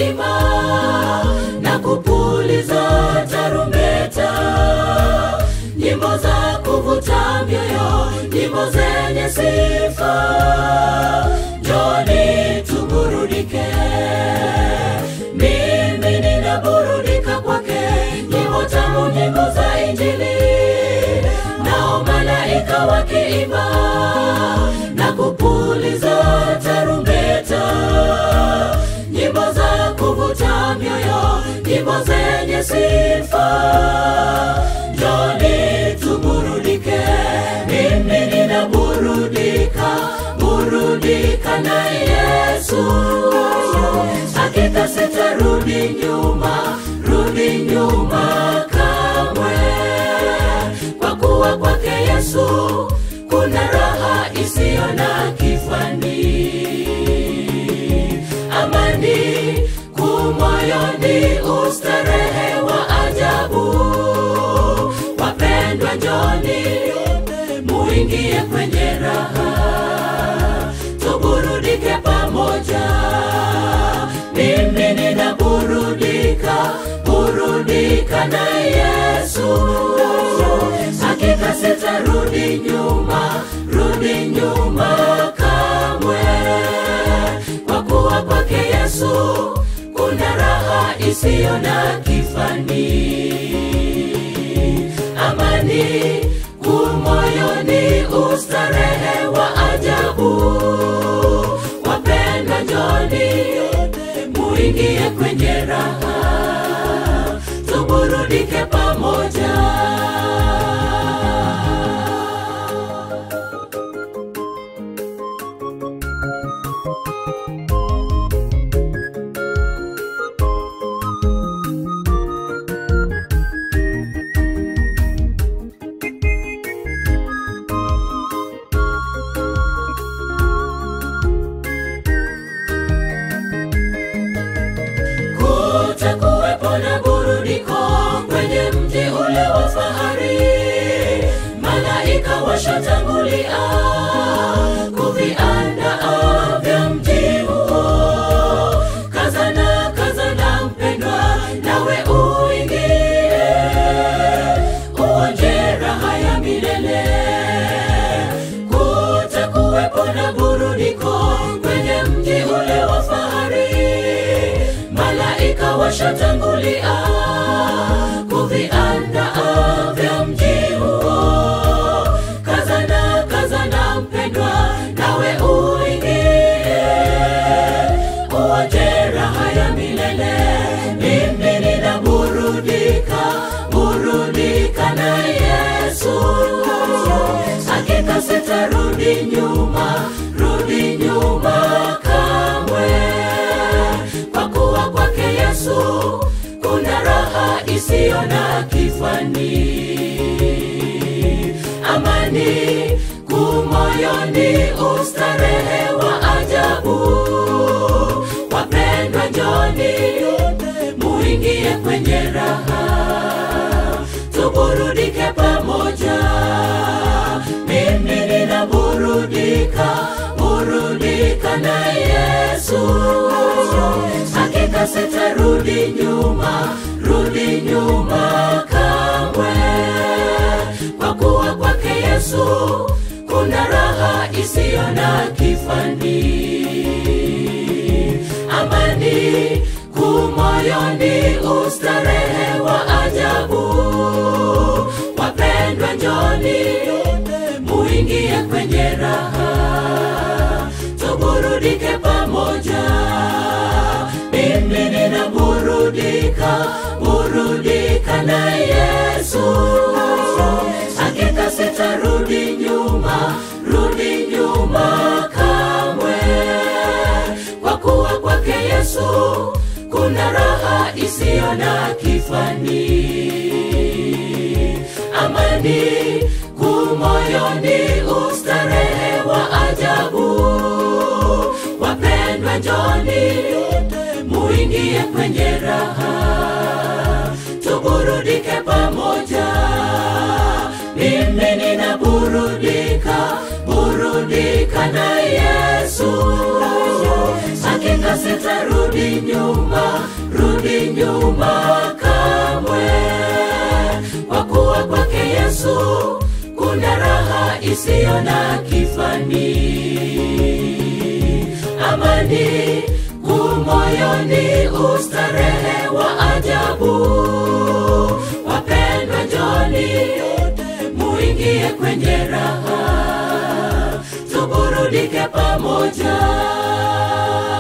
wakiimba na kupuliza tarumbeta, nyimbo za kuvuta mioyo, nyimbo zenye sifa. Njoni tuburudike, mimi ninaburudika kwake, nyimbo tamu, nyimbo za Injili, nao malaika wakiimba na kupuliza tarumbeta, nyimbo za kuvuta mioyo, nyimbo zenye sifa. Njoni tuburudike, mimi ninaburudika, burudika na Yesu. Hakika sitarudi nyuma, rudi nyuma kamwe, kwa kuwa kwake Yesu kuna raha isiyo na kifani, amani kumoyoni, ustarehe wa ajabu. Wapendwa, njoni muingie kwenye raha, tuburudike pamoja. Mimi ninaburudika, burudika na Yesu. Hakika sitarudi nyuma, rudi nyuma kamwe, kwa kuwa kwake Yesu kuna raha isiyo na kifani, amani kumoyoni, ustarehe wa ajabu. Wapendwa, njoni muingie kwenye raha, tuburudike pamoja. kutakuwepo na burudiko kwenye mji ule wa fahari. Malaika washatangulia kuviandaa vya mji huo. Kazana, kazana mpendwa, nawe uingie uonje raha ya milele. Kutakuwepo na burudiko kwenye mji ule wa fahari malaika washatangulia kuviandaa vya mji huo. Kazana, kazana mpendwa, nawe uingie uonje raha ya milele. Mimi ninaburudika, burudika na Yesu. Hakika sitarudi nyuma, rudi nyuma kamwe kwa kuwa kwake Yesu kuna raha isiyo na kifani, amani kumoyoni, ustarehe wa ajabu. Wapendwa, njoni muingie kwenye raha, tuburudike pamoja. Mimi ninaburudika, burudika na Yesu. Hakika sitarudi nyuma, rudi nyuma kamwe, kwa kuwa kwake Yesu kuna raha isiyo na kifani, amani kumoyoni, ustarehe wa ajabu. Wapendwa, njoni muingie kwenye raha, tuburudike pamoja. Mimi ninaburudika, burudika na Yesu. Hakika sitarudi nyuma, rudi nyuma kamwe, kwa kuwa kwake Yesu kuna raha isiyo na kifani, amani kumoyoni, ustarehe wa ajabu. Wapendwa, njoni muingie kwenye raha, tuburudike pamoja. Mimi ninaburudika, burudika na Yesu. Hakika wala sitarudi nyuma, rudi nyuma kamwe, kwa kuwa kwake Yesu kuna raha isiyo na kifani, amani kumoyoni, ustarehe wa ajabu. Wapendwa, njoni muingie kwenye raha, tuburudike pamoja.